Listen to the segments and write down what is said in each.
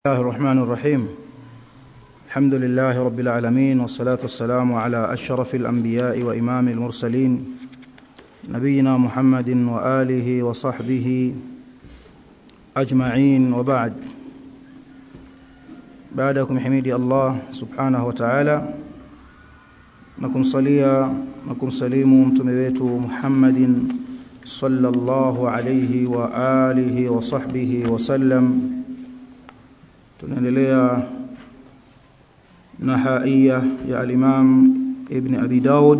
الله الرحمن الرحيم الحمد لله رب العالمين والصلاة والسلام على أشرف الأنبياء وإمام المرسلين نبينا محمد وآله وصحبه أجمعين وبعد بعدكم حميدي الله سبحانه وتعالى نكم صليا نكم سليم متمويت محمد صلى الله عليه وآله وصحبه وسلم tunaendelea na haia ya al-Imam Ibn Abi Daud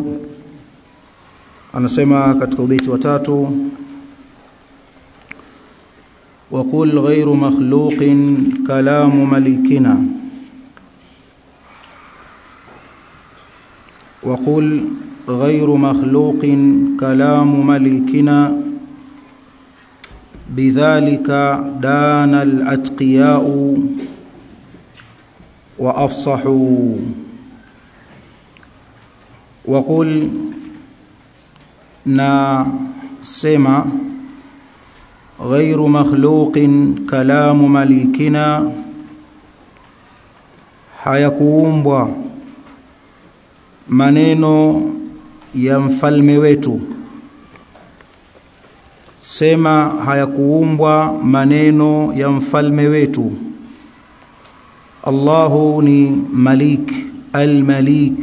anasema katika ubeti wa tatu وقل غير مخلوق كلام ملكنا وقل غير مخلوق كلام ملكنا بذلك دان الاتقياء وافصحوا وقل نا سما غير مخلوق كلام مليكنا hayakuumbwa maneno ya mfalme wetu sema hayakuumbwa maneno ya mfalme wetu Allahu ni Malik al-Malik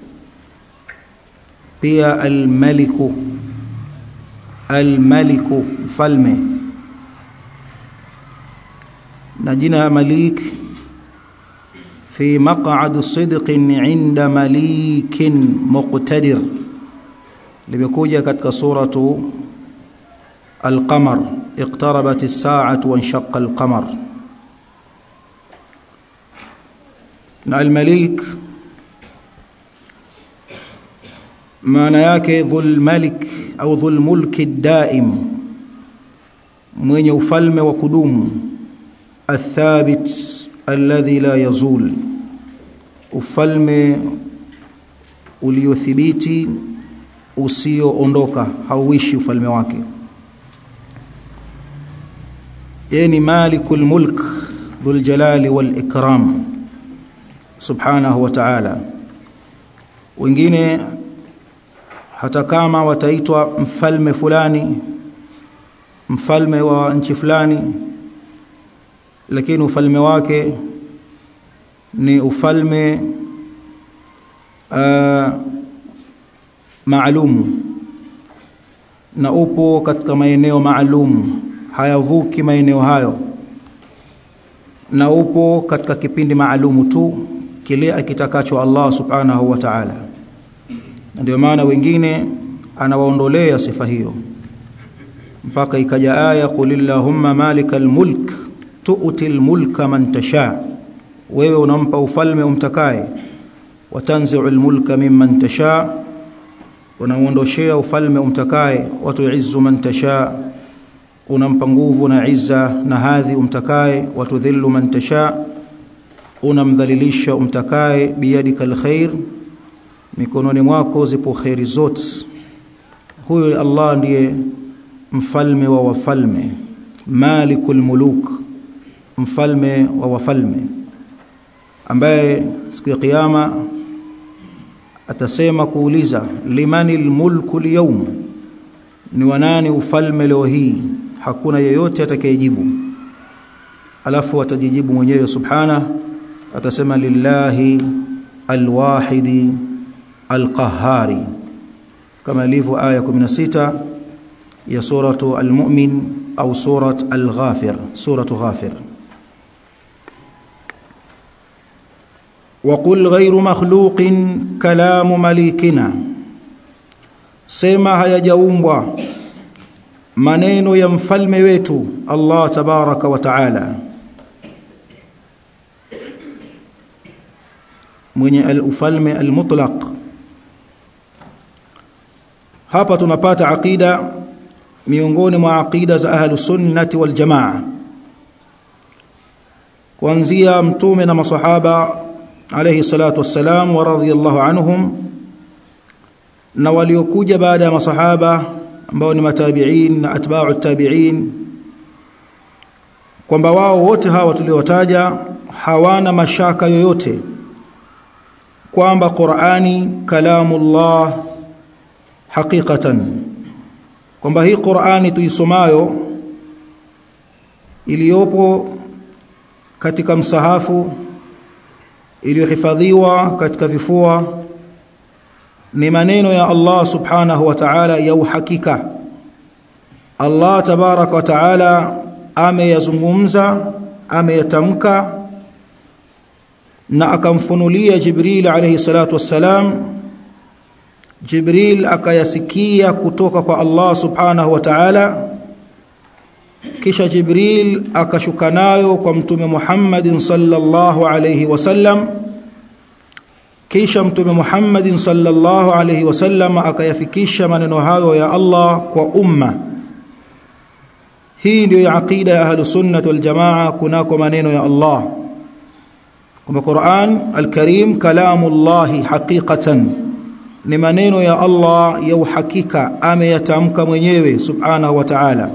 pia al-Maliku al-Maliku mfalme na jina Malik fi maq'ad sidq 'inda malikin muqtadir limekuja katika suratu al-Qamar iqtarabat as-sa'atu wa inshaqqa al-qamar na al-malik maana yake dhul malik au dhul mulki daim mwenye ufalme wa kudumu athabit alladhi la yazul ufalme uliothibiti usioondoka hauishi ufalme wake yeye ni malikul mulk dhul jalali wal ikram subhanahu wa ta'ala wengine hata kama wataitwa mfalme fulani mfalme wa nchi fulani lakini ufalme wake ni ufalme uh, maalum na upo katika maeneo maalum hayavuki maeneo hayo na upo katika kipindi maalumu tu kile akitakacho Allah subhanahu wa ta'ala ndio maana wengine anawaondolea sifa hiyo mpaka ikaja aya qulillahumma malikal mulk tu'til mulka man tasha wewe unampa ufalme umtakaye watanzi'ul mulka mimman tasha unaondoshea ufalme umtakaye watu'izzu man tasha unampa nguvu na izza na hadhi umtakaye watudhillu man tasha unamdhalilisha umtakaye biyadika alkhair mikononi mwako zipo khairi zote huyo Allah ndiye mfalme wa wafalme malikul muluk mfalme wa wafalme ambaye siku ya kiyama atasema kuuliza limanil mulku liyawm ni wanani ufalme leo hii hakuna yeyote atakayejibu alafu atajijibu mwenyewe subhana atasema lillahi alwahidi alqahari kama ilivyo aya 16 ya suratu almu'min au surat alghafir suratu ghafir وقل غير مخلوق كلام مليكنا sema hayajaumbwa maneno ya mfalme wetu Allah tabaraka wa taala mwenye al-ufalme al-mutlaq hapa tunapata aqida miongoni mwa aqida za ahlu sunnati wal jamaa kuanzia mtume na masahaba alayhi salatu wassalam wa radhiyallahu anhum na waliokuja baada ya masahaba ambao ni matabi'in na atba'u tabi'in kwamba wao wote hawa tuliowataja hawana mashaka yoyote kwamba Qur'ani kalamullah haqiqatan kwamba hii Qur'ani tuisomayo iliyopo katika msahafu iliyohifadhiwa katika vifua ni maneno ya Allah subhanahu wa ta'ala ya uhakika Allah tabaraka wa ta'ala ameyazungumza ameyatamka na akamfunulia Jibril alayhi salatu wassalam Jibril akayasikia kutoka kwa Allah subhanahu wa ta'ala kisha Jibril akashuka nayo kwa mtume Muhammadin sallallahu alayhi wasallam kisha mtume Muhammadin sallallahu alayhi wasallam akayafikisha maneno hayo ya Allah kwa umma hii ndio aqida ya ahlus sunnah wal jamaa kunako maneno ya Allah kwamba Qur'an al-Karim kalamullahi haqiqatan ni maneno ya Allah ya uhakika ameyatamka mwenyewe subhanahu wa ta'ala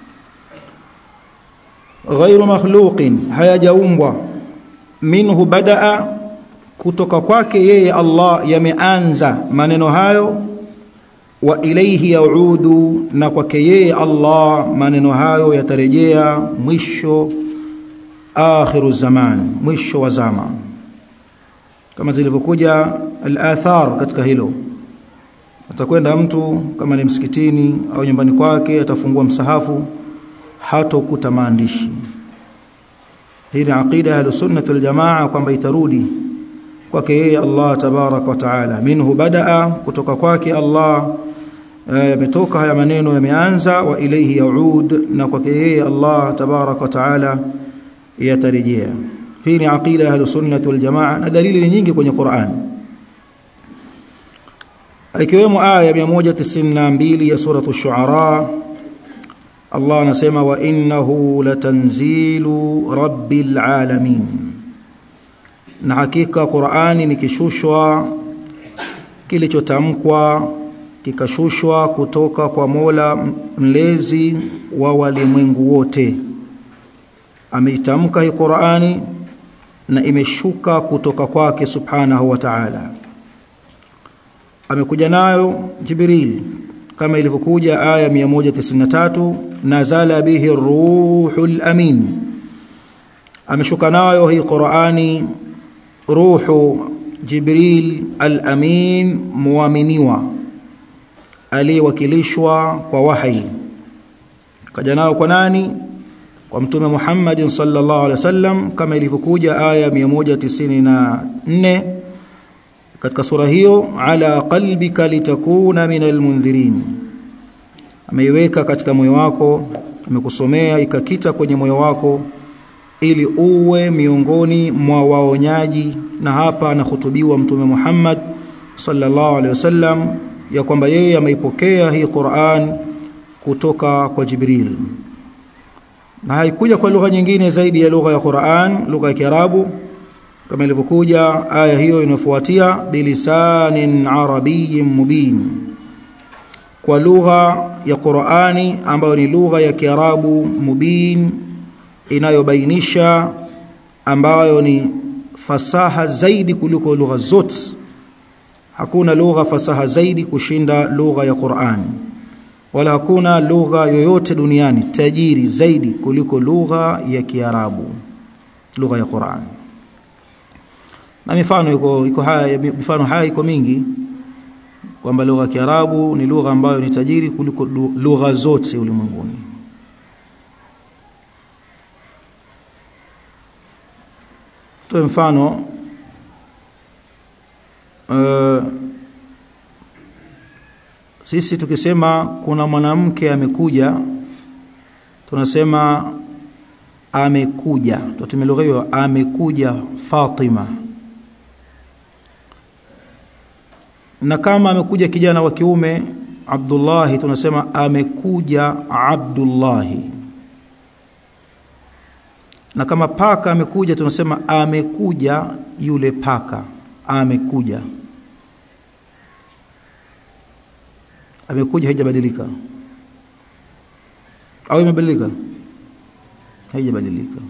ghairu makhluqin hayajaumbwa minhu badaa kutoka kwake yeye Allah yameanza maneno hayo wa ilayhi yaudu na kwake yeye Allah maneno hayo yatarejea mwisho akhiru zaman mwisho wa zama kama zilivyokuja al-athar katika hilo atakwenda mtu kama ni msikitini au nyumbani kwake atafungua msahafu hatokuta maandishi hii ni aqida ya sunnah wal jamaa kwamba itarudi kwake yeye Allah tabarak wa taala minhu badaa kutoka kwake Allah yametoka e, haya maneno yameanza wa ilayhi yaud na kwake yeye Allah tabarak wa taala yatarejea hii ni aqida ya sunnah wal jamaa na dalili ni nyingi kwenye Qur'an ikiwemo aya 192 ya sura ash-shu'ara Allah anasema wa innahu latanzilu rabbil alamin na hakika Qur'ani ni kishushwa kilichotamkwa kikashushwa kutoka kwa Mola mlezi wa walimwengu wote ameitamka hii Qur'ani na imeshuka kutoka kwake subhanahu wa ta'ala amekuja nayo Jibril kama ilivyokuja aya 193 nazala bihi ruhul amin ameshuka nayo hii Qur'ani ruhu Jibril al-amin muaminiwa aliyewakilishwa kwa wahi kaja nayo kwa nani kwa mtume Muhammad sallallahu alaihi wasallam kama ilivyokuja aya 194 katika sura hiyo ala qalbika litakuna minal mundhirin ameiweka katika moyo wako amekusomea ikakita kwenye moyo wako ili uwe miongoni mwa waonyaji na hapa anahutubiwa mtume Muhammad sallallahu alaihi wasallam ya kwamba yeye ameipokea hii Qur'an kutoka kwa Jibril na haikuja kwa lugha nyingine zaidi ya lugha ya Qur'an lugha ya Kiarabu kama ilivyokuja aya hiyo inafuatia bilisanin arabiyyin mubin kwa lugha ya Qur'ani ambayo ni lugha ya Kiarabu mubin inayobainisha ambayo ni fasaha zaidi kuliko lugha zote hakuna lugha fasaha zaidi kushinda lugha ya Qur'an wala hakuna lugha yoyote duniani tajiri zaidi kuliko lugha ya Kiarabu lugha ya Qur'an na mifano iko iko haya mifano haya iko mingi kwamba lugha ya Kiarabu ni lugha ambayo ni tajiri kuliko lugha zote ulimwenguni Toe mfano uh, sisi tukisema kuna mwanamke amekuja tunasema amekuja tutumie lugha hiyo amekuja Fatima na kama amekuja kijana wa kiume Abdullahi tunasema amekuja Abdullahi na kama paka amekuja tunasema amekuja yule paka amekuja amekuja haijabadilika au imebadilika haijabadilika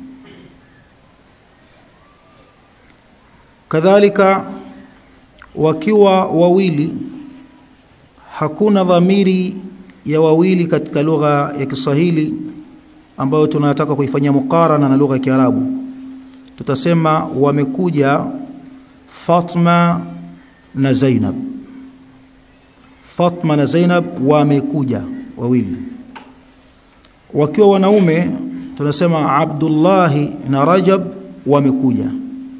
kadhalika wakiwa wawili hakuna dhamiri ya wawili katika lugha ya Kiswahili ambayo tunataka kuifanyia mukarana na lugha ya Kiarabu tutasema wamekuja Fatma na Zainab Fatma na Zainab wamekuja wawili wakiwa wanaume tunasema Abdullahi na Rajab wamekuja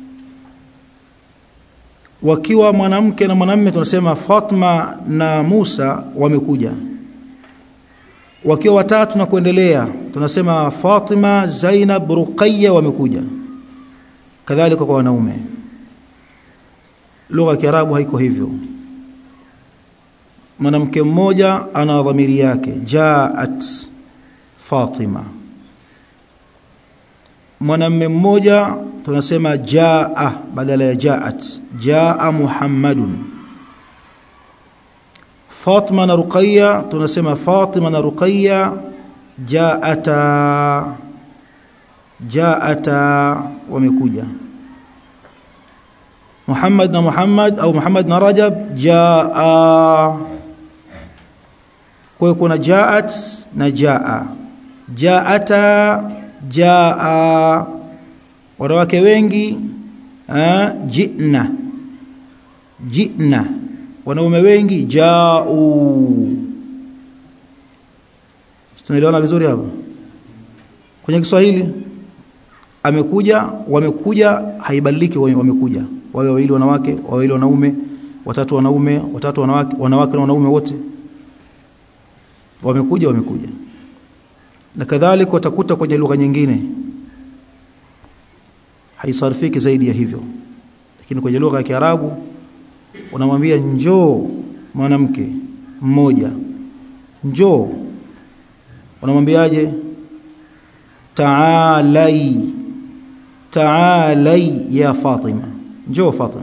wakiwa mwanamke na mwanamume tunasema Fatma na Musa wamekuja wakiwa watatu na kuendelea tunasema Fatima Zainab Ruqayya wamekuja kadhalika kwa wanaume lugha ya Kiarabu haiko hivyo mwanamke mmoja ana dhamiri yake jaat Fatima mwanamume mmoja tunasema jaa badala ya jaat jaa Muhammadun Fatima na Ruqayya tunasema Fatima na Ruqayya jaata jaata wamekuja Muhammad na Muhammad au Muhammad na Rajab jaa kwa hiyo kuna jaat na jaa jaata jaa wanawake wengi jina jina wanaume wengi jau tunaelewana vizuri hapo kwenye Kiswahili amekuja wamekuja haibadiliki wamekuja wawe wawili wanawake wawili wanaume watatu wanaume watatu wanawake wanawake na wanaume wote wamekuja wamekuja na kadhalika utakuta kwenye lugha nyingine haisarifiki zaidi ya hivyo lakini kwenye lugha ya Kiarabu unamwambia njoo mwanamke mmoja njoo unamwambiaje taalai taalai ya Fatima njoo Fatima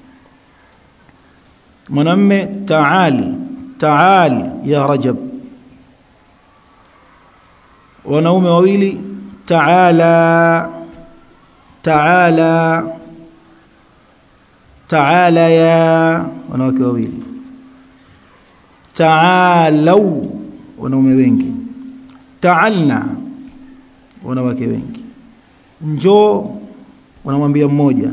mwanamme taali taali ya Rajab wanaume wawili taala taala taala ya wanawake wawili taalau wanaume wengi taalna wanawake wengi njoo wanamwambia mmoja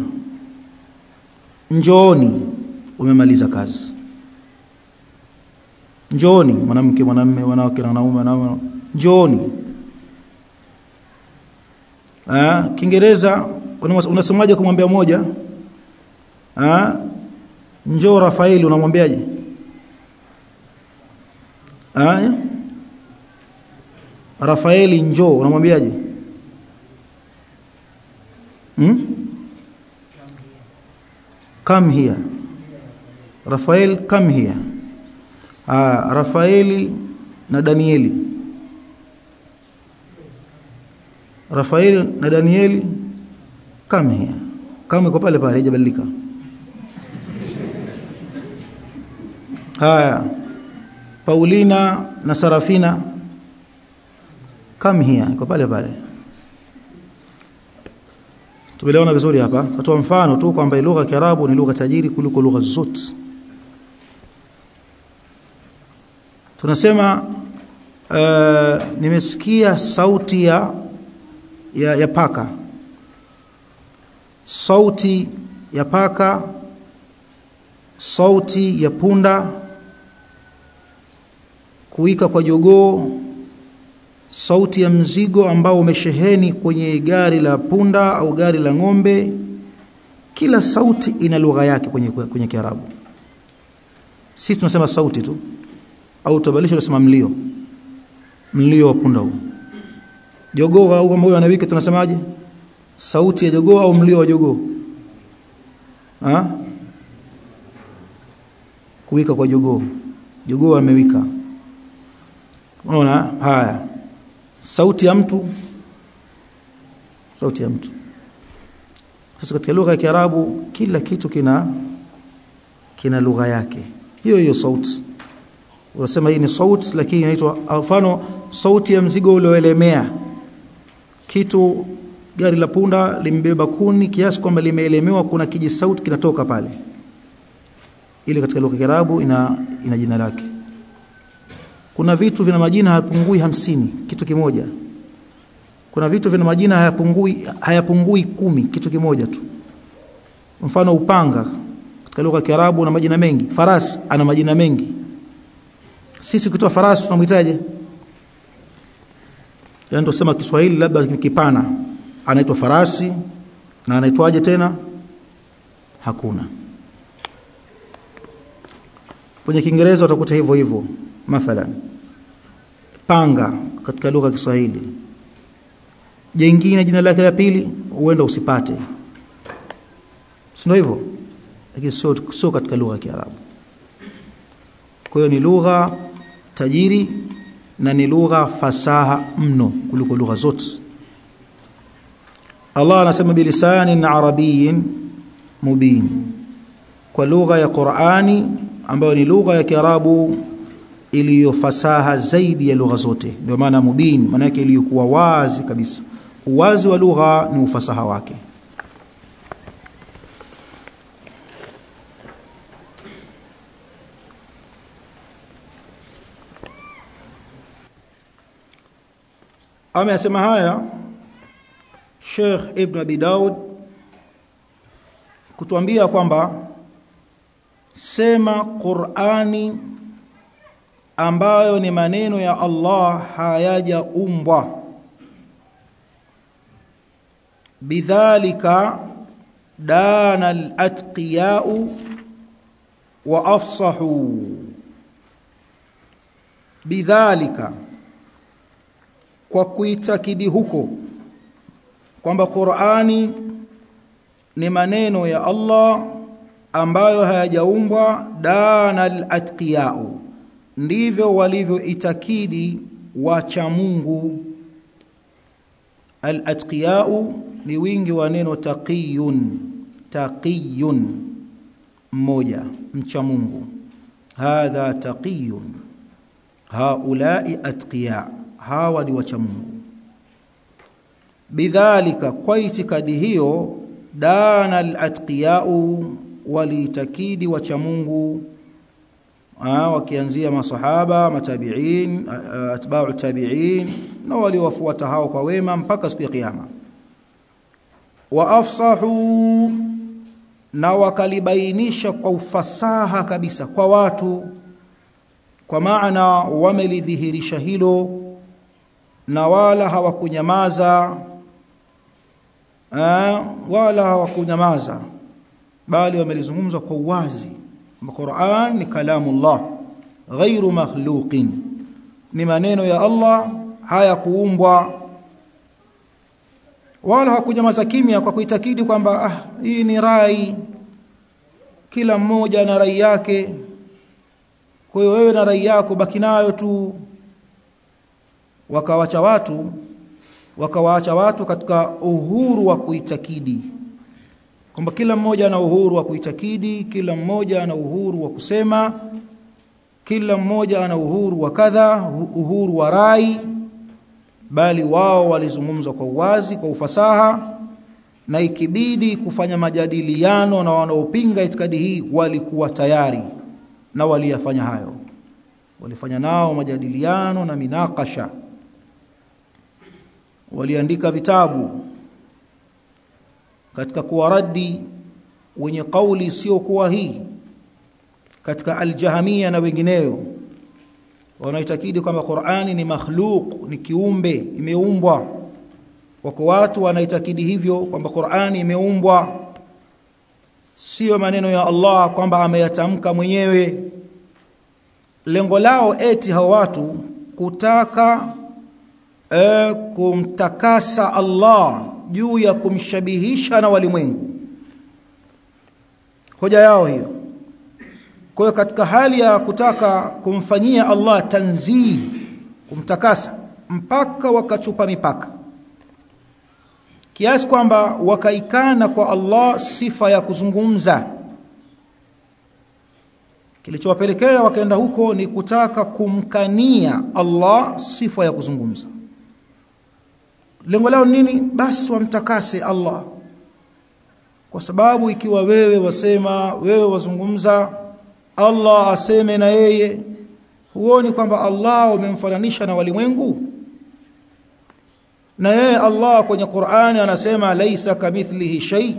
njooni umemaliza kazi njooni mwanamke mwanamume wanawake na wanaume wanaume njooni ah kiingereza unasemaje kumwambia mmoja ah njoo Rafaeli unamwambiaje ah Rafaeli njoo unamwambiaje hmm? come here Rafael come here ah Rafaeli na Danieli Rafael na Danieli come here kama iko pale pale haijabadilika haya Paulina na Sarafina come here iko pale pale Tumeelewana vizuri hapa. Natoa mfano tu kwamba lugha ya Kiarabu ni lugha tajiri kuliko lugha zote. Tunasema uh, nimesikia sauti ya, ya ya paka. Sauti ya paka, sauti ya punda, kuika kwa jogoo, sauti ya mzigo ambao umesheheni kwenye gari la punda au gari la ng'ombe kila sauti ina lugha yake kwenye kwenye Kiarabu sisi tunasema sauti tu au tabalisha tunasema mlio mlio wa punda huu jogoo au kama huyo anawika tunasemaje sauti ya jogoo au mlio wa jogoo ah kuwika kwa jogoo jogoo amewika unaona haya sauti ya mtu sauti ya mtu sasa katika lugha ya Kiarabu kila kitu kina kina lugha yake hiyo hiyo sauti unasema hii ni sauti lakini inaitwa mfano sauti ya mzigo ulioelemea kitu gari la punda limebeba kuni kiasi kwamba limeelemewa kuna kijisauti kinatoka pale ile katika lugha ya Kiarabu ina ina jina lake kuna vitu vina majina hayapungui hamsini kitu kimoja kuna vitu vina majina hayapungui hayapungui kumi kitu kimoja tu mfano upanga katika lugha ya Kiarabu una majina mengi farasi ana majina mengi sisi ukitoa farasi tunamhitaje yaani tusema Kiswahili labda kipana anaitwa farasi na anaitwaje tena hakuna kwenye Kiingereza utakuta hivyo hivyo mathalan panga katika lugha ya Kiswahili jengine jina lake la pili huenda usipate sio hivyo lakini sio sio katika lugha ya Kiarabu kwa hiyo ni lugha tajiri na ni lugha fasaha mno kuliko lugha zote Allah anasema bilisanin arabiyyin mubin kwa lugha ya Qur'ani ambayo ni lugha ya Kiarabu iliyofasaha zaidi ya lugha zote ndio maana mubin maana yake iliyokuwa wazi kabisa uwazi wa lugha ni ufasaha wake amesema haya Sheikh Ibn Abi Daud kutuambia kwamba sema Qur'ani ambayo ni maneno ya Allah hayajaumbwa bidhalika dana al-atqiya'u wa afsahu bidhalika kwa kuitakidi huko kwamba Qur'ani ni maneno ya Allah ambayo hayajaumbwa dana al-atqiya'u ndivyo walivyoitakidi wacha Mungu al-atqiya'u ni wingi wa neno taqiyun taqiyun mmoja mcha Mungu hadha taqiyun haulai atqiya hawa ni wacha Mungu bidhalika kwa itikadi hiyo dana al-atqiya'u walitakidi wacha Mungu wakianzia masahaba matabiin atba'u tabiin na waliowafuata hao kwa wema mpaka siku ya kiyama wa afsahu na wakalibainisha kwa ufasaha kabisa kwa watu kwa maana wamelidhihirisha hilo na wala hawakunyamaza wala hawakunyamaza bali wamelizungumza kwa uwazi Qur'an ni kalamullah ghairu makhluqin ni maneno ya Allah haya kuumbwa wala hakunyamaza kimya kwa kuitakidi kwamba ah hii ni rai kila mmoja na rai yake kwa hiyo wewe na rai yako baki nayo tu wakawacha watu wakawaacha watu katika uhuru wa kuitakidi kwamba kila mmoja ana uhuru wa kuitakidi kila mmoja ana uhuru wa kusema kila mmoja ana uhuru wa kadha uhuru wa rai bali wao walizungumza kwa uwazi kwa ufasaha na ikibidi kufanya majadiliano na wanaopinga itikadi hii walikuwa tayari na waliyafanya hayo walifanya nao majadiliano na minakasha waliandika vitabu katika kuwaradi wenye kauli sio kuwa hii katika aljahamia na wengineo wanaitakidi kwamba Qur'ani ni makhluq ni kiumbe imeumbwa wako watu wanaitakidi hivyo kwamba Qur'ani imeumbwa sio maneno ya Allah kwamba ameyatamka mwenyewe lengo lao eti hao watu kutaka e, kumtakasa Allah juu ya kumshabihisha na walimwengu hoja yao hiyo kwa hiyo katika hali ya kutaka kumfanyia Allah tanzih kumtakasa mpaka wakachupa mipaka kiasi kwamba wakaikana kwa Allah sifa ya kuzungumza kilichowapelekea wakaenda huko ni kutaka kumkania Allah sifa ya kuzungumza lengo lao nini basi wamtakase Allah kwa sababu ikiwa wewe wasema wewe wazungumza Allah aseme na yeye huoni kwamba Allah umemfananisha na walimwengu na yeye Allah kwenye Qur'ani anasema laisa kamithlihi shay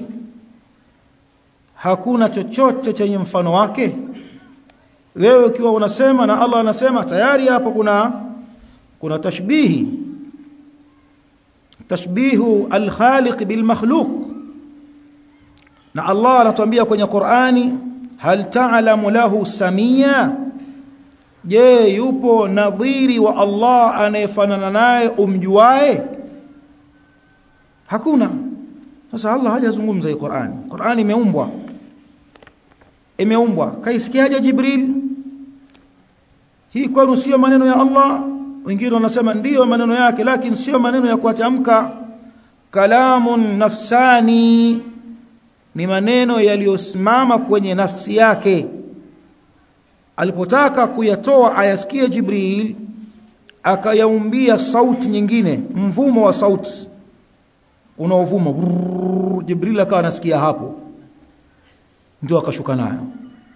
hakuna chochote chenye mfano wake wewe ukiwa unasema na Allah anasema tayari hapo kuna kuna tashbihi tashbihu al-khaliq bil makhluq na Allah anatuambia kwenye Qur'ani hal ta'lamu lahu samia je yupo nadhiri wa Allah anayefanana naye umjuae hakuna sasa Allah hajazungumza hii Qur'ani Qur'ani imeumbwa imeumbwa kaisikiaje Jibril hii kwenu sio maneno ya Allah wengine wanasema ndiyo maneno yake lakini sio maneno ya kuatamka kalamun nafsani ni maneno yaliyosimama kwenye nafsi yake alipotaka kuyatoa ayasikie Jibril akayaumbia sauti nyingine mvumo wa sauti unaovuma Jibril akawa anasikia hapo ndio akashuka nayo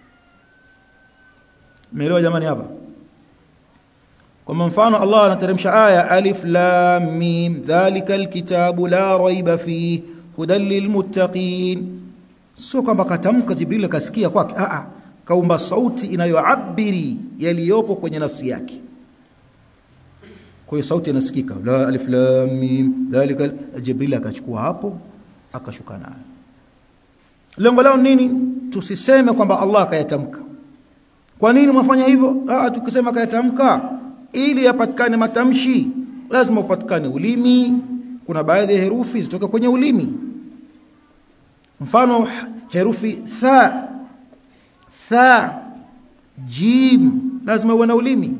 Umeelewa jamani hapa kwa mfano Allah anateremsha aya alif lam mim dhalika alkitabu la raiba fi hudan lilmuttaqin sio kwamba katamka Jibril akasikia kwake a a kaumba sauti inayoabiri yaliyopo kwenye nafsi yake kwa hiyo sauti inasikika la alif lam mim dhalika Jibril akachukua hapo akashuka nayo lengo lao nini tusiseme kwamba Allah akayatamka kwa nini mwafanya hivyo ah tukisema akayatamka ili yapatikane matamshi lazima upatikane ulimi kuna baadhi ya herufi zitoka kwenye ulimi mfano herufi tha tha jim lazima uwe na ulimi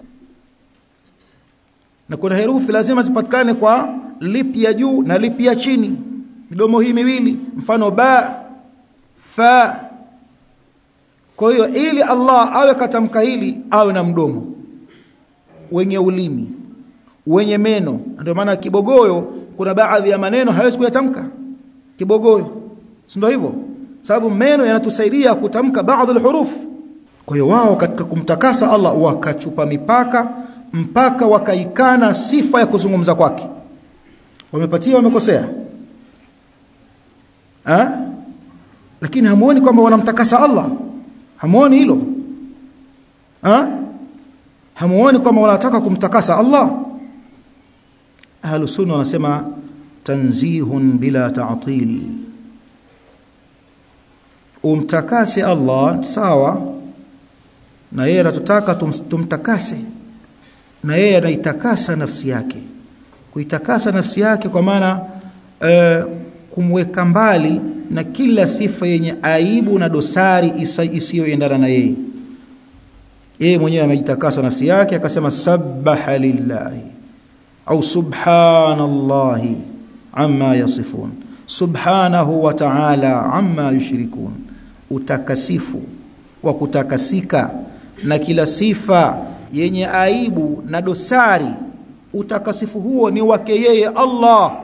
na kuna herufi lazima zipatikane kwa lipi ya juu na lipi ya chini midomo hii miwili mfano ba fa kwa hiyo ili Allah awe katamka hili awe na mdomo wenye ulimi wenye meno ndio maana kibogoyo kuna baadhi ya maneno hawezi kuyatamka kibogoyo si ndio hivyo sababu meno yanatusaidia kutamka baadhi alhuruf kwa hiyo wao katika kumtakasa Allah wakachupa mipaka mpaka wakaikana sifa ya kuzungumza kwake wamepatia wamekosea ha? lakini hamuoni kwamba wanamtakasa Allah hamuoni hilo ha? hamuoni kwamba wanataka kumtakasa Allah ahlus sunna wanasema tanzihun bila ta'til umtakase Allah sawa na yeye anatutaka tum, tumtakase na yeye anaitakasa nafsi yake kuitakasa nafsi yake kwa maana e, kumweka mbali na kila sifa yenye aibu na dosari isiyoendana na yeye yeye mwenyewe amejitakasa nafsi yake akasema sabbaha lillahi au subhanallahi amma yasifun subhanahu wa ta'ala amma yushrikun utakasifu wa kutakasika na kila sifa yenye aibu na dosari utakasifu huo ni wake yeye Allah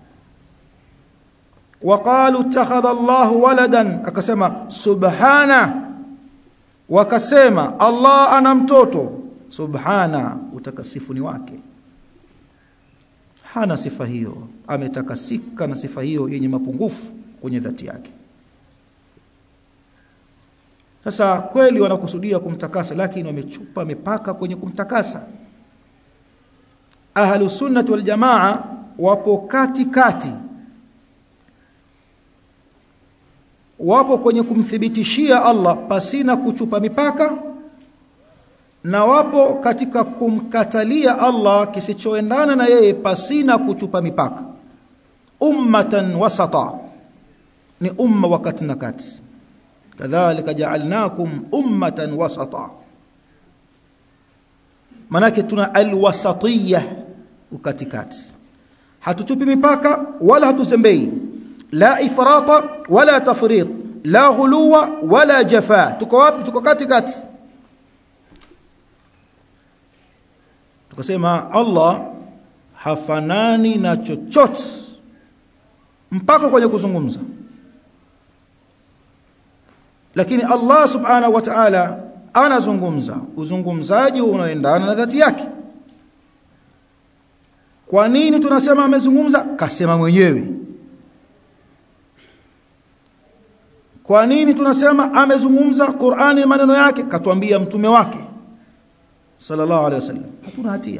waqalu ittakhadha Allah waladan akasema subhana wakasema Allah ana mtoto subhana utakasifu ni wake hana sifa hiyo ametakasika na sifa hiyo yenye mapungufu kwenye dhati yake sasa kweli wanakusudia kumtakasa lakini wamechupa mipaka kwenye kumtakasa ahlus sunnah wal jamaa wapo kati kati wapo kwenye kumthibitishia Allah pasina kuchupa mipaka na wapo katika kumkatalia Allah kisichoendana na yeye pasina kuchupa mipaka ummatan wasata ni umma wakati na kati kadhalika ja'alnakum ummatan wasata manake tuna alwasatiyya ukatikati hatuchupi mipaka wala hatuzembei la ifrata wala tafrit la ghuluwa wala jafa tuko wapi tuko katikati tukasema Allah hafanani na chochote mpaka kwenye kuzungumza lakini Allah subhanahu wa ta'ala anazungumza uzungumzaji unaoendana na dhati yake kwa nini tunasema amezungumza kasema mwenyewe kwa nini tunasema amezungumza Qur'ani maneno yake katuambia mtume wake sallallahu alaihi wasallam hatuna hatia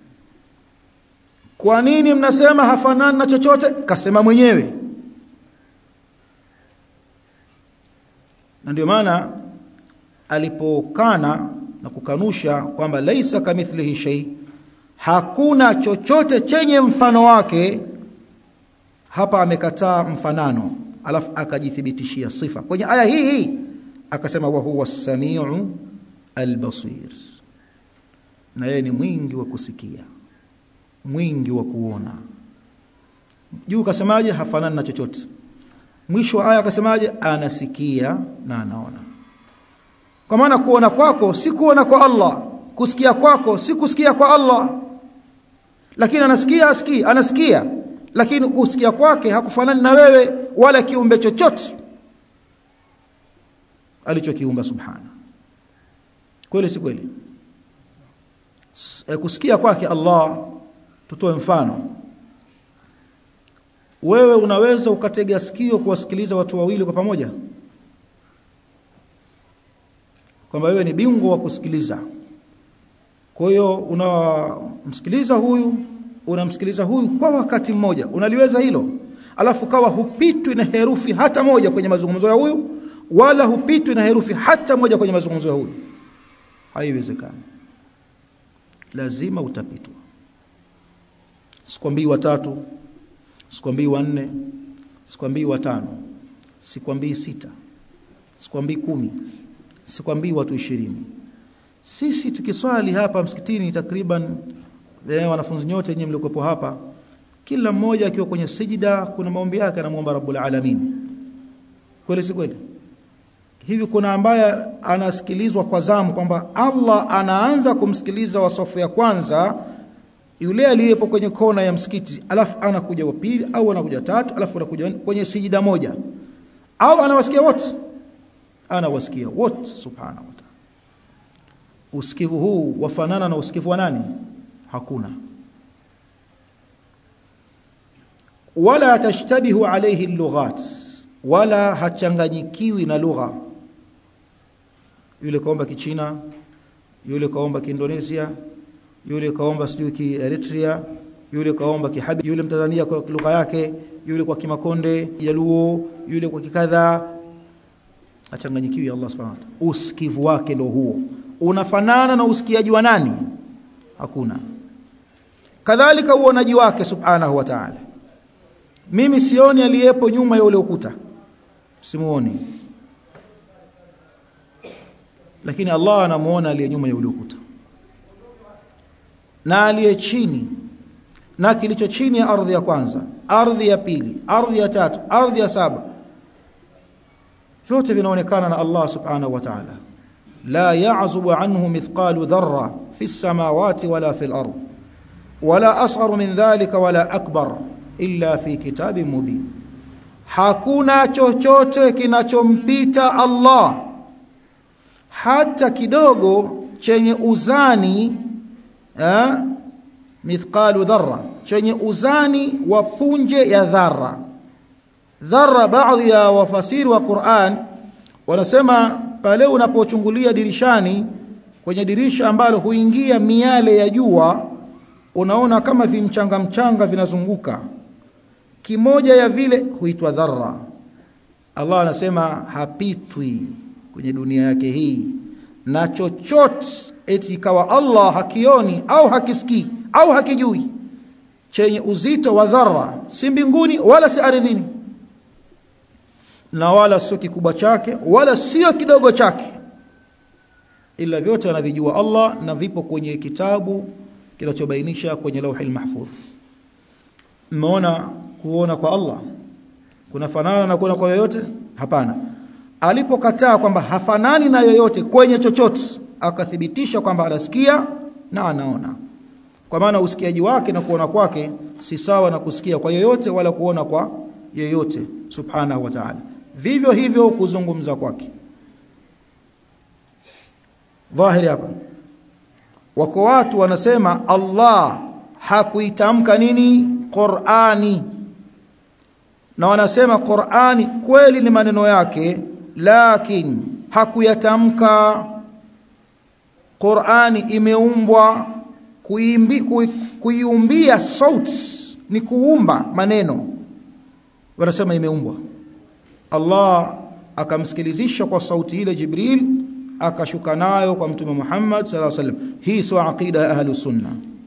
kwa nini mnasema hafanani na chochote kasema mwenyewe na ndio maana alipokana na kukanusha kwamba laisa kamithlihi shay hakuna chochote chenye mfano wake hapa amekataa mfanano alafu akajithibitishia sifa kwenye aya hii hii akasema wa huwa samiu albasir na yeye ni mwingi wa kusikia mwingi wa kuona juu kasemaje hafanani na chochote mwisho wa aya akasemaje anasikia na anaona kwa maana kuona kwako si kuona kwa Allah kusikia kwako si kusikia kwa Allah lakini anasikia asikii anasikia lakini kusikia kwake hakufanani na wewe wala kiumbe chochote alichokiumba subhana kweli si kweli kusikia kwake Allah tutoe mfano wewe unaweza ukatega sikio kuwasikiliza watu wawili kwa pamoja kwamba wewe ni bingwa wa kusikiliza kwa hiyo unamsikiliza huyu unamsikiliza huyu kwa wakati mmoja unaliweza hilo alafu kawa hupitwi na herufi hata moja kwenye mazungumzo ya huyu wala hupitwi na herufi hata moja kwenye mazungumzo ya huyu haiwezekani lazima utapitwa sikwambii watatu sikwambii wanne sikwambii watano sikwambii sita sikwambii kumi sikwambii watu ishirini sisi tukiswali hapa msikitini takriban eh, wanafunzi nyote nyinyi mliokuwepo hapa kila mmoja akiwa kwenye sijida kuna maombi yake anamuomba Rabbul Alamin kweli si kweli hivi kuna ambaye anasikilizwa kwa zamu kwamba Allah anaanza kumsikiliza wa safu ya kwanza yule aliyepo kwenye kona ya msikiti alafu anakuja wa pili au anakuja tatu alafu anakuja kwenye sijida moja au anawasikia wote anawasikia wote subhanahu wa ta'ala usikivu huu wafanana na usikivu wa nani hakuna wala tashtabihu alayhi lughat wala hachanganyikiwi na lugha yule kaomba kichina yule kaomba kiindonesia yule kaomba sijui ki Eritrea yule kaomba kihabi yule mtanzania kwa lugha yake yule kwa kimakonde jaluo yule kwa kikadha achanganyikiwi Allah subhanahu wa ta'ala usikivu wake ndio huo unafanana na usikiaji wa nani hakuna kadhalika uonaji wake subhanahu wa ta'ala mimi sioni aliyepo nyuma ya ule ukuta simuoni lakini Allah anamuona aliye nyuma ya ule ukuta na aliye chini na kilicho chini ya ardhi ya kwanza ardhi ya pili ardhi ya tatu ardhi ya saba vyote vinaonekana na Allah subhanahu wa ta'ala la ya'zubu anhu mithqalu dharra fi samawati wala fi al-ard wala asghar min dhalika wala akbar illa fi kitabin mubin hakuna chochote kinachompita Allah hata kidogo chenye uzani eh, mithqalu dharra chenye uzani wa punje ya dharra dharra baadhi ya wafasiri wa Qur'an wanasema pale unapochungulia dirishani kwenye dirisha ambalo huingia miale ya jua unaona kama vimchanga mchanga vinazunguka kimoja ya vile huitwa dharra Allah anasema hapitwi kwenye dunia yake hii na chochote eti ikawa Allah hakioni au hakisikii au hakijui chenye uzito wa dharra si mbinguni wala si ardhini na wala sio kikubwa chake wala sio kidogo chake ila vyote anavijua Allah na vipo kwenye kitabu kinachobainisha kwenye lauhil mahfudh mmeona kuona kwa Allah kunafanana na kuona kwa yoyote hapana alipokataa kwamba hafanani na yoyote kwenye chochote akathibitisha kwamba anasikia na anaona kwa maana usikiaji wake na kuona kwake si sawa na kusikia kwa yoyote wala kuona kwa yeyote subhanahu wa ta'ala vivyo hivyo kuzungumza kwake dhahiri hapa wako watu wanasema Allah hakuitamka nini Qur'ani na wanasema Qur'ani kweli ni maneno yake lakini hakuyatamka Qur'ani imeumbwa kuimbi kuiumbia sauti ni kuumba maneno wanasema imeumbwa Allah akamsikilizisha kwa sauti ile Jibril akashuka nayo kwa mtume Muhammad sallallahu alaihi wasallam hii sio aqida ya ahlus sunna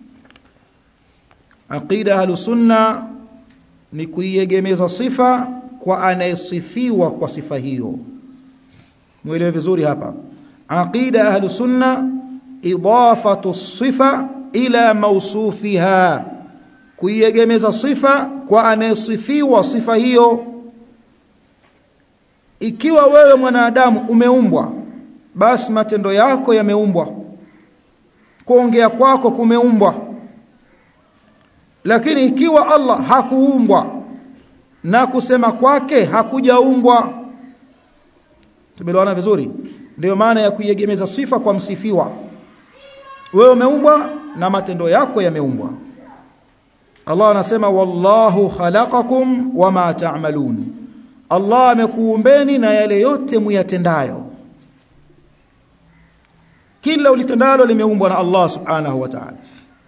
aqida ya ahlus sunna ni kuiegemeza sifa kwa anayesifiwa kwa sifa hiyo muelewe vizuri hapa aqida ya ahlus sunna idafatu sifa ila mausufiha kuiegemeza sifa kwa anayesifiwa sifa hiyo ikiwa wewe mwanadamu umeumbwa basi matendo yako yameumbwa kuongea kwako kumeumbwa lakini ikiwa Allah hakuumbwa na kusema kwake hakujaumbwa tumeelewana vizuri ndio maana ya kuiegemeza sifa kwa msifiwa wewe umeumbwa na matendo yako yameumbwa Allah anasema wallahu khalaqakum wama ta'malun Allah amekuumbeni na yale yote muyatendayo kila ulitendalo limeumbwa na Allah subhanahu wa ta'ala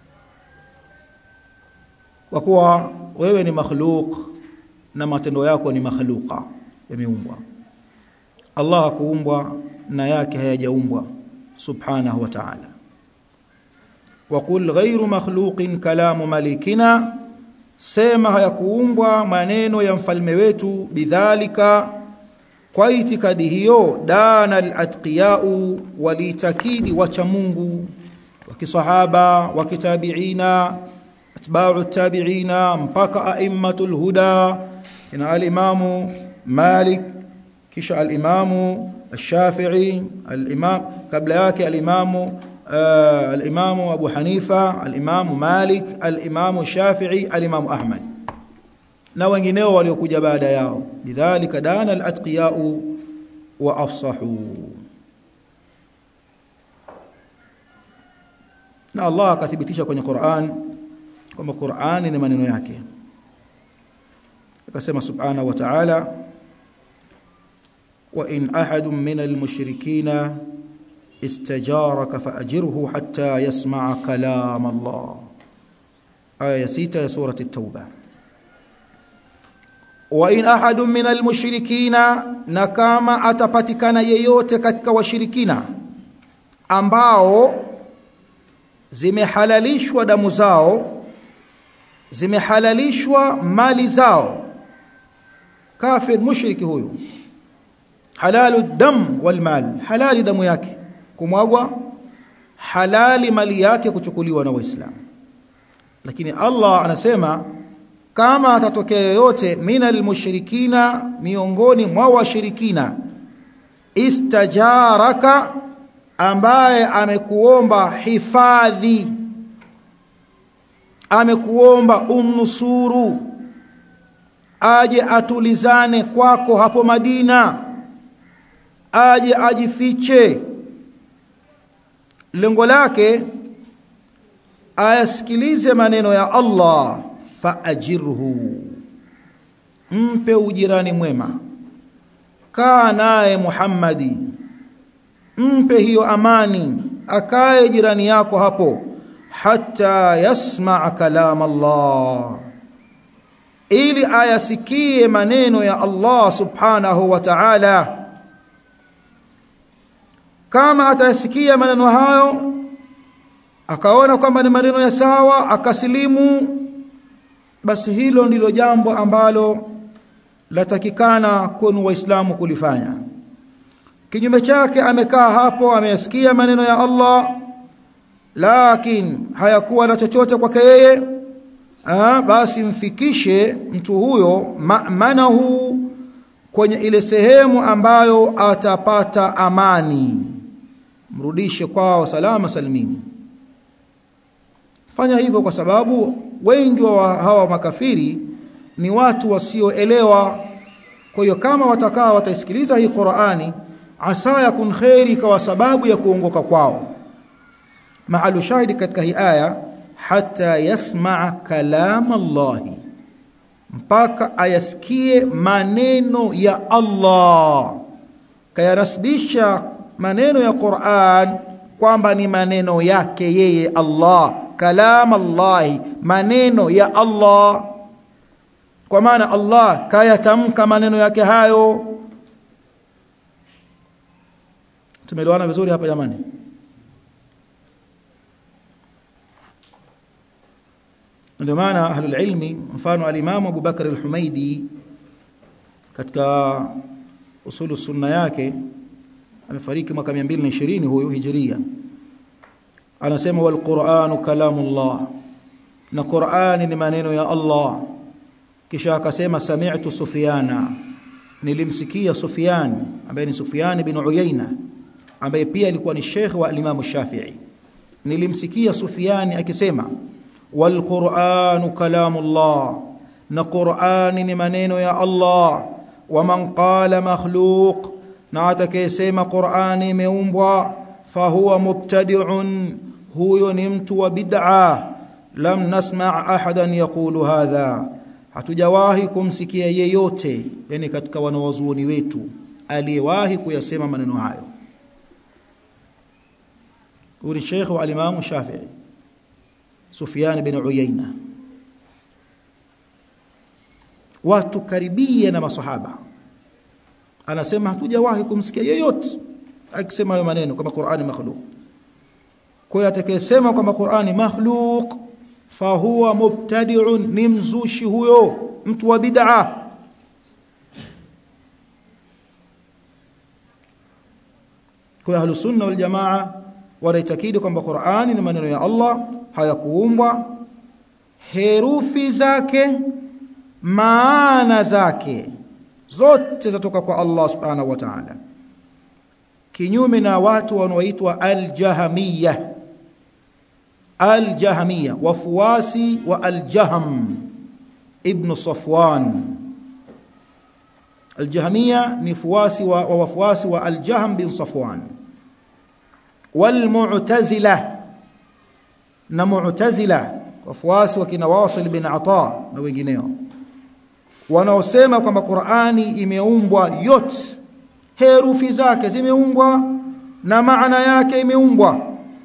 kwa kuwa wewe ni makhluk na matendo yako ni makhluqa yameumbwa Allah hakuumbwa na yake hayajaumbwa subhanahu wa ta'ala وقل غير مخلوق كلام ملكنا sema hayakuumbwa maneno ya mfalme wetu bidhalika kwa itikadi hiyo dana al-atqiyau walitakidi wacha Mungu wa kisahaba wa kitabiina atba'u tabiina mpaka a'immatul huda ina al-imamu Malik kisha al-imamu الشافعي الإمام قبل yake al-imamu آه الإمام أبو حنيفة الإمام مالك الإمام الشافعي الإمام أحمد na wengineo waliokuja baada yao lidhalika dana al-atqiyau wa afsahu na Allah akathibitisha kwenye Qur'an kwamba Qur'an ni maneno yake akasema subhanahu wa ta'ala wa in ahadun min al-mushrikina استجارك فأجره حتى يسمع كلام الله آية 6 سورة التوبة وإن أحد من المشركين نكما أتpatikana yeyote katika washirikina ambao zimehalalishwa damu zao zimehalalishwa mali zao kafir mushriki huyu halalu dam wal mal halali damu yake kumwagwa halali mali yake kuchukuliwa na waislamu lakini Allah anasema kama atatokea yoyote minal mushrikina miongoni mwa washirikina istajaraka ambaye amekuomba hifadhi amekuomba umnusuru aje atulizane kwako hapo Madina aje ajifiche lengo lake ayasikilize maneno ya Allah faajirhu mpe ujirani mwema kaa naye Muhammadi mpe hiyo amani akae jirani yako hapo hata yasma kalam Allah ili ayasikie maneno ya Allah subhanahu wa ta'ala kama atayasikia maneno hayo akaona kwamba ni maneno ya sawa akasilimu basi hilo ndilo jambo ambalo latakikana kwenu waislamu kulifanya kinyume chake amekaa hapo ameyasikia maneno ya Allah lakini hayakuwa na chochote kwake yeye basi mfikishe mtu huyo ma'manahu kwenye ile sehemu ambayo atapata amani mrudishe kwao salama salimini fanya hivyo kwa sababu wengi wa hawa makafiri ni watu wasioelewa kwa hiyo kama watakaa wataisikiliza hii Qur'ani asa yakun khairi kwa sababu ya kuongoka kwao maalu shahidi katika hii aya hata yasmaa kalam Allah mpaka ayasikie maneno ya Allah kayanasibisha maneno ya Qur'an kwamba ni maneno yake yeye Allah kalam Allah maneno ya Allah kwa maana Allah kayatamka maneno yake hayo tumeelewana vizuri hapa jamani ndio maana ahlul ilmi mfano al-Imam Abu Bakar al-Humaidi katika usulu sunna yake amefariki mwaka 220 huyu hijiria anasema wal Qur'anu kalamullah na Qur'ani ni maneno ya Allah kisha akasema sami'tu Sufyana nilimsikia Sufyan ambaye ni Sufyan bin Uyayna ambaye pia alikuwa ni sheikh wa Imam Shafi'i nilimsikia Sufyan akisema wal Qur'anu kalamullah na Qur'ani ni maneno ya Allah wa man qala makhluq na atakayesema Qur'ani imeumbwa fahuwa mubtadi'un huyo ni mtu wa bid'a lam nasma' ahadan yaqulu hadha hatujawahi kumsikia yeyote yani katika wanawazuoni wetu aliyewahi kuyasema maneno hayo huyu Sheikh wa Imam Shafi'i Sufyan bin Uyayna watu karibia na masahaba anasema hatujawahi kumsikia yeyote akisema hayo maneno kama Qur'ani makhluq kwa hiyo atakayesema kwamba Qur'ani makhluq fahuwa mubtadi'un ni mzushi huyo mtu wa bid'a kwa ahlus sunna wal jamaa wanaitakidi kwamba Qur'ani ni maneno ya Allah hayakuumbwa herufi zake maana zake zote zatoka kwa Allah subhanahu wa ta'ala kinyume na watu wanaoitwa al-jahmiyah al-jahmiyah wafuasi wa al-jahm ibn Safwan al-jahmiyah ni fuasi wa wafuasi wa al-jahm bin Safwan wal-mu'tazila na mu'tazila wafuasi wa kina Wasil bin Ata na wengineo wanaosema kwamba Qur'ani imeumbwa yote herufi zake zimeumbwa na maana yake imeumbwa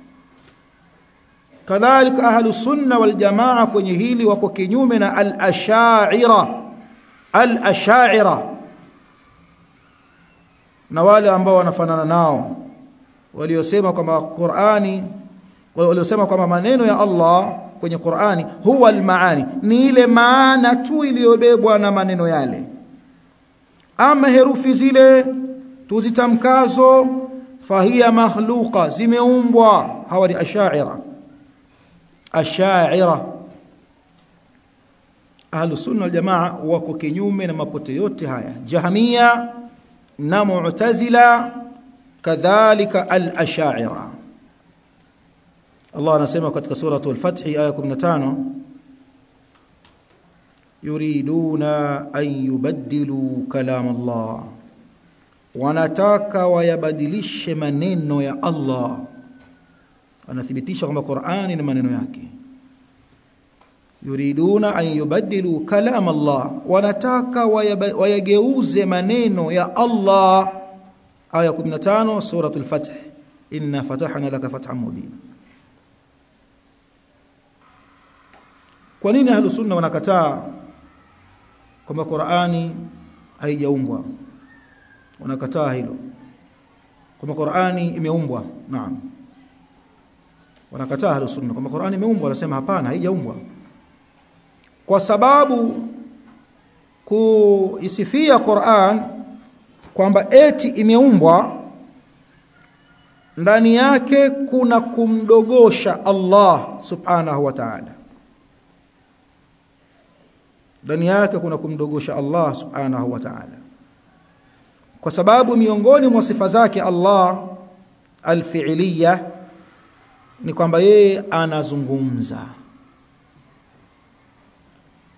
kadhalika ahlu sunna wal jamaa kwenye hili wako kinyume na al-ash'ira al-ash'ira na wale ambao wanafanana nao waliosema kwamba Qur'ani waliosema kwamba maneno ya Allah kwenye Qur'ani huwa al-maani ni ile maana tu iliyobebwa na maneno yale ama herufi zile tuzitamkazo fahiya makhluqa zimeumbwa hawa ni ashaira ashaira ahlus sunna wal jamaa wako kinyume na mapote yote haya jahmia na mu'tazila kadhalika al-ashaira Allah anasema katika suratu al-Fath aya 15 yuriduna an yubaddilu kalam Allah wanataka wayabadilishe maneno ya Allah anathibitisha kwamba Qur'ani ni maneno yake yuriduna an yubaddilu kalam Allah wanataka wayageuze maneno ya Allah aya 15 suratul fath inna fatahna laka fathan mubina kwa nini ahlus sunna wanakataa kwamba Qur'ani haijaumbwa wanakataa hilo kwamba Qur'ani imeumbwa naam wanakataa ahlus sunna kwamba Qur'ani imeumbwa wanasema hapana haijaumbwa kwa sababu kuisifia Qur'an kwamba eti imeumbwa ndani yake kuna kumdogosha Allah subhanahu wa ta'ala ndani yake kuna kumdogosha Allah subhanahu wa ta'ala kwa sababu miongoni mwa sifa zake Allah alfi'liya ni kwamba yeye anazungumza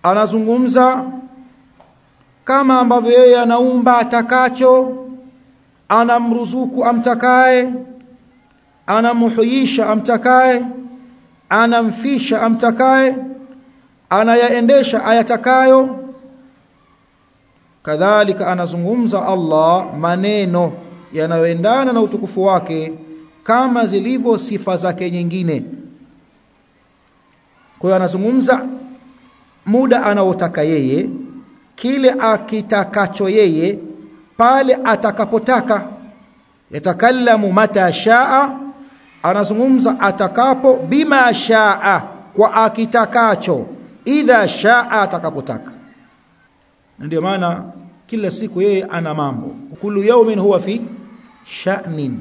anazungumza kama ambavyo yeye anaumba atakacho anamruzuku amtakaye anamhuisha amtakaye anamfisha amtakaye anayaendesha ayatakayo kadhalika anazungumza Allah maneno yanayoendana na utukufu wake kama zilivyo sifa zake nyingine kwa hiyo anazungumza muda anaotaka yeye kile akitakacho yeye pale atakapotaka yatakallamu mata shaa anazungumza atakapo bima shaa kwa akitakacho idha shaa atakapotaka ndio maana kila siku yeye ana mambo kullu yawmin huwa fi sha'nin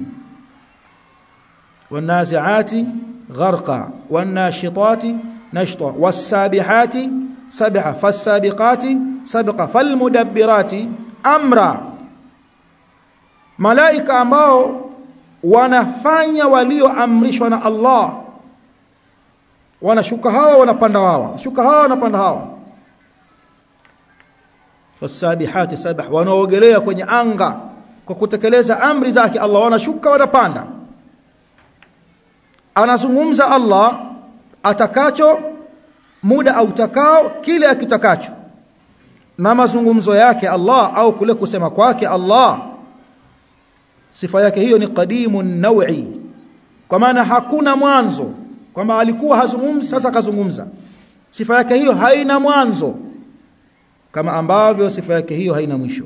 wanazi'ati gharqa wanashitati nashta was-sabihati sabha fas-sabiqati sabqa falmudabbirati amra malaika ambao wanafanya walioamrishwa na Allah wanashuka hawa wanapanda hawa shuka hawa wanapanda hawa fasabihati sabah wanaogelea kwenye anga kwa kutekeleza amri zake Allah wanashuka wanapanda anazungumza Allah atakacho muda autakao kile akitakacho na mazungumzo yake Allah au kule kusema kwake Allah sifa yake hiyo ni qadimun nawi kwa maana hakuna mwanzo kwamba alikuwa hazungumzi sasa kazungumza sifa yake hiyo haina mwanzo kama ambavyo sifa yake hiyo haina mwisho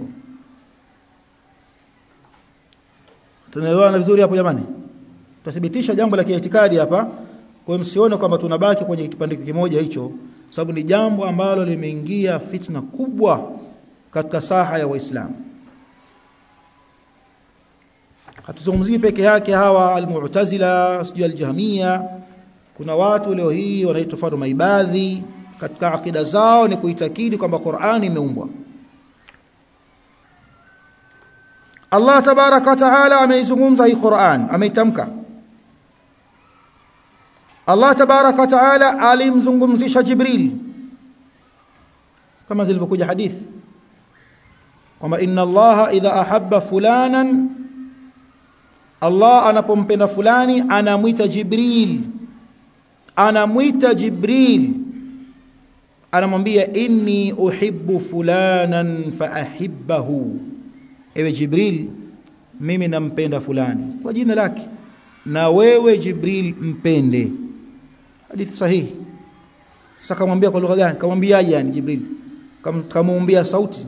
tunaelewana vizuri hapo jamani tutathibitisha jambo la kiitikadi hapa kwa msione kwamba tunabaki kwenye kipande kimoja hicho sababu ni jambo ambalo limeingia fitna kubwa katika saha ya waislamu hatuzungumzii peke yake hawa almu'tazila sijui aljahmia kuna watu leo hii wanaitwa fado maibadhi katika akida zao ni kuitakidi kwamba Qur'ani imeumbwa Allah tabaraka wa taala ameizungumza hii Qur'an ameitamka Allah tabaraka wa taala alimzungumzisha Jibril kama zilivyokuja hadithi kwamba inna Allah idha ahabba fulanan Allah anapompenda fulani anamwita Jibril anamwita Jibril anamwambia inni uhibbu fulanan faahibbahu ewe Jibril mimi nampenda fulani kwa jina lake na wewe Jibril mpende hadithi sahihi sasa kamwambia kwa lugha gani kamwambiaje yani Jibril kamuumbia sauti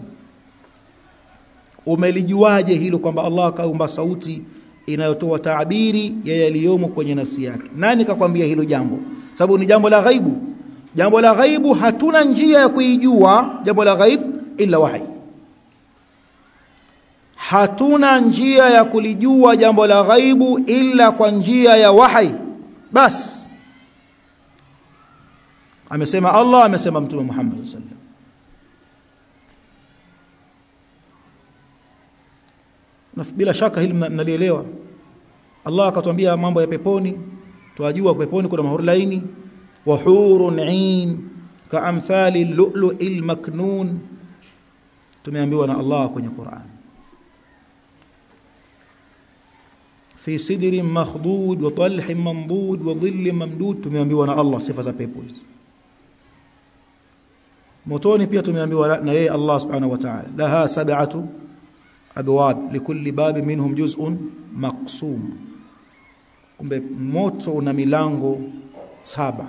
umelijuaje hilo kwamba Allah kaumba sauti inayotoa taabiri ya yaliyomo kwenye nafsi yake nani kakwambia hilo jambo sababu ni jambo la ghaibu jambo la ghaibu hatuna njia ya kuijua jambo la ghaib ila wahi hatuna njia ya kulijua jambo la ghaibu ila kwa njia ya wahi bas amesema Allah amesema mtume Muhammad sallallahu alaihi wasallam na bila shaka hili mnalielewa Allah akatuambia mambo ya peponi tuajua peponi kuna mahuri laini wa hurun ain kaamthali lu'lu'il maknun tumeambiwa na Allah kwenye Qur'an fi sidrin makhdud wa talhin mamdud wa dhillin mamdud tumeambiwa na Allah sifa za pepo hizi motoni pia tumeambiwa na yeye Allah subhanahu wa ta'ala laha sab'atu abwab likulli bab minhum juz'un maqsum kumbe moto una milango saba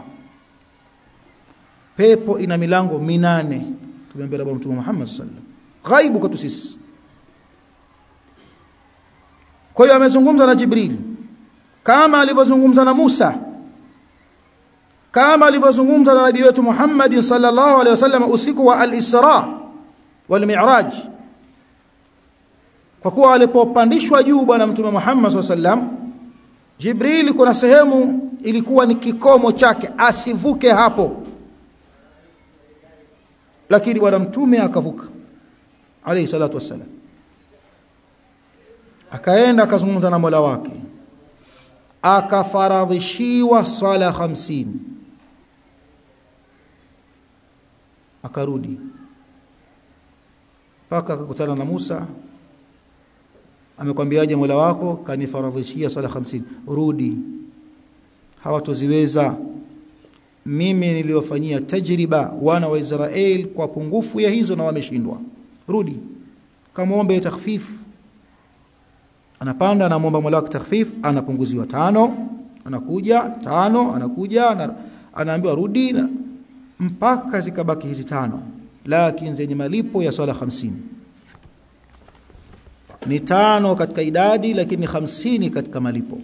pepo ina milango minane tumeambia na mtume Muhammad sallallahu alaihi wasallam ghaibu kwetu sisi kwa hiyo amezungumza na Jibril kama alivyozungumza na Musa kama alivyozungumza na nabii wetu Muhammad sallallahu alaihi wasallam usiku wa al-Isra wal Mi'raj kwa kuwa alipopandishwa juu bwana mtume Muhammad sallallahu alaihi wasallam Jibril kuna sehemu ilikuwa ni kikomo chake asivuke hapo lakini bwana mtume akavuka alayhi salatu wassalam akaenda akazungumza na Mola wake akafaradhishiwa swala hamsini akarudi mpaka akakutana na Musa amekwambiaje Mola wako kanifaradhishia sala 50 rudi hawatoziweza mimi niliwafanyia tajriba wana wa Israel kwa pungufu ya hizo na wameshindwa rudi kamwombe takhfif anapanda anamwomba Mola wake takhfif anapunguziwa tano anakuja tano anakuja anaambiwa rudi na, mpaka zikabaki hizi tano lakini zenye malipo ya swala 50 ni tano katika idadi lakini hamsini katika malipo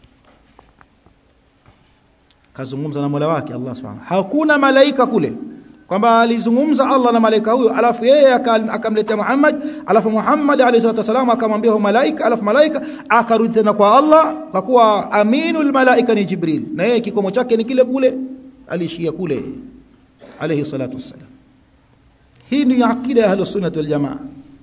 kazungumza na Mola wake Allah Subhanahu hakuna malaika kule kwamba alizungumza Allah na malaika huyo alafu yeye akamletea Muhammad alafu Muhammad alayhi wasallam akamwambia huyo malaika alafu malaika akarudi tena kwa Allah kwa kuwa aminul malaika ni Jibril na yeye kikomo chake ni kile kule alishia kule alayhi salatu wassalam hii ni akida ya ahlus sunnah wal jamaa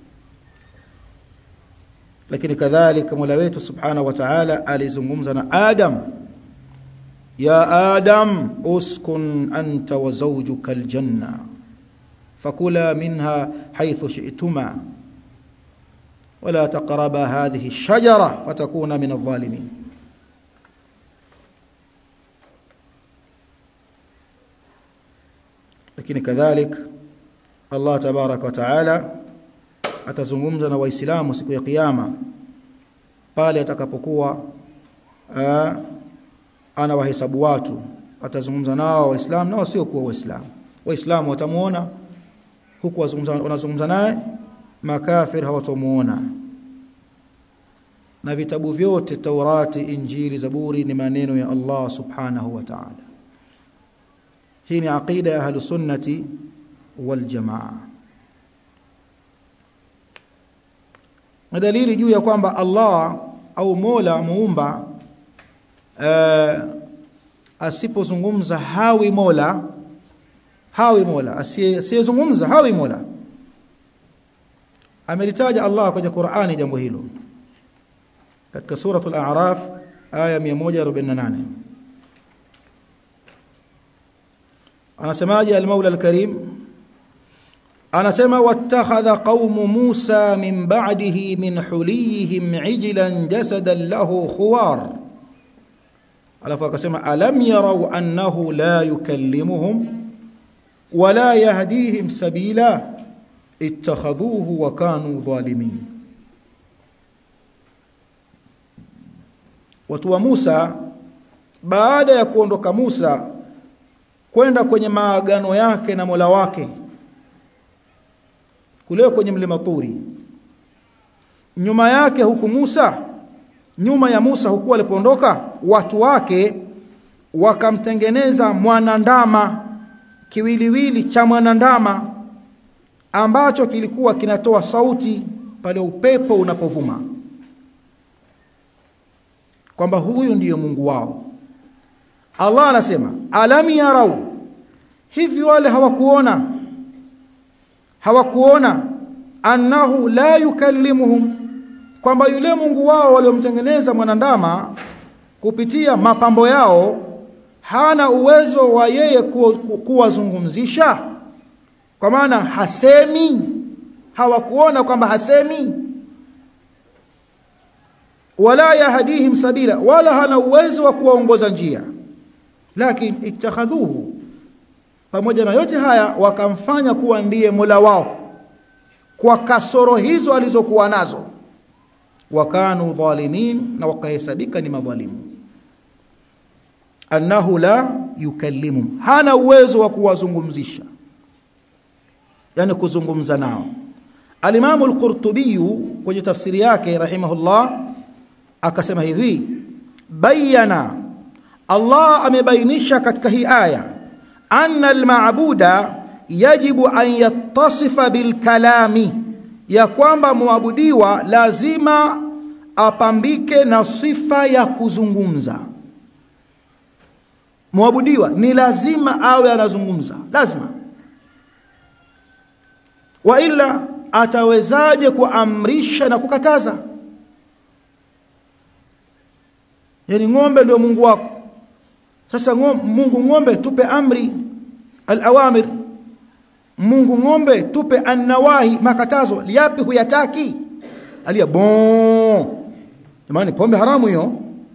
lakini kadhalika Mola wetu subhanahu wa ta'ala alizungumza na Adam ya Adam uskun anta wa zawjuka aljanna fakula minha haythu shi'tuma ولا تقربا هذه الشجرة فتكونا من الظالمين lakini kadhalik Allah tabarak wa taala atazungumza na waislamu siku ya kiyama pale atakapokuwa ana wahesabu watu atazungumza nao waislamu nao sio kuwa waislamu waislamu watamuona huku wanazungumza naye makafir hawatamuona na vitabu vyote Taurati Injili Zaburi ni maneno ya Allah subhanahu wa ta'ala hii ni aqida ya ahlus sunnati wal jamaa na dalili juu ya kwamba Allah au Mola muumba uh, asipozungumza hawi Mola hawi Mola asiyezungumza hawi Mola amelitaja Allah kwenye Qur'ani jambo hilo katika suratul a'raf aya 148 anasemaje al-Maula al-Karim anasema wattakhadha qaumu Musa min ba'dihi min huliyihim ijlan jasadan lahu khuwar alafu akasema alam yarau annahu la yukallimuhum wala yahdihim sabila ittakhadhuhu wa kanu dhalimin watu wa Musa baada ya kuondoka Musa kwenda kwenye maagano yake na Mola wake kule kwenye mlima Turi nyuma yake huku Musa nyuma ya Musa huku walipoondoka watu wake wakamtengeneza mwanandama kiwiliwili cha mwanandama ambacho kilikuwa kinatoa sauti pale upepo unapovuma kwamba huyu ndiyo Mungu wao Allah anasema alam yarau hivi wale hawakuona hawakuona annahu la yukallimuhum kwamba yule Mungu wao waliomtengeneza mwanandama kupitia mapambo yao hana uwezo wa yeye kuwazungumzisha kwa maana hasemi hawakuona kwamba hasemi wala yahdihim sabila wala hana uwezo wa kuwaongoza njia lakini ittakhadhuhu pamoja na yote haya wakamfanya kuwa ndiye Mola wao kwa kasoro hizo alizokuwa nazo wakanu dhalimin na wakahesabika ni madhalimu annahu la yukallimu hana uwezo wa kuwazungumzisha yani kuzungumza nao alimamu al-Qurtubi kwenye tafsiri yake rahimahullah akasema hivi bayana Allah amebainisha katika hii aya anna al-ma'buda yajibu an yattasifa bil kalami ya kwamba muabudiwa lazima apambike na sifa ya kuzungumza muabudiwa ni lazima awe anazungumza lazima wa ila atawezaje kuamrisha na kukataza yani ng'ombe ndio Mungu wako sasa ng'ombe, Mungu ng'ombe tupe amri al-awamir Mungu ng'ombe tupe annawahi makatazo yapi huyataki alia bon jamani pombe haramu hiyo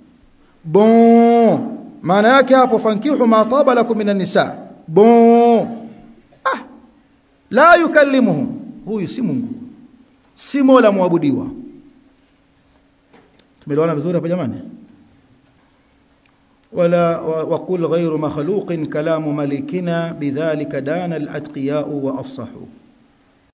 bon maana yake hapo fankihu ma taba lakum minan nisa bon ah la yukallimuhum huyu si Mungu si Mola muabudiwa tumeelewana vizuri hapa jamani ولا وقل غير مخلوق كلام ملكنا بذلك دان الاتقياء وافصحوا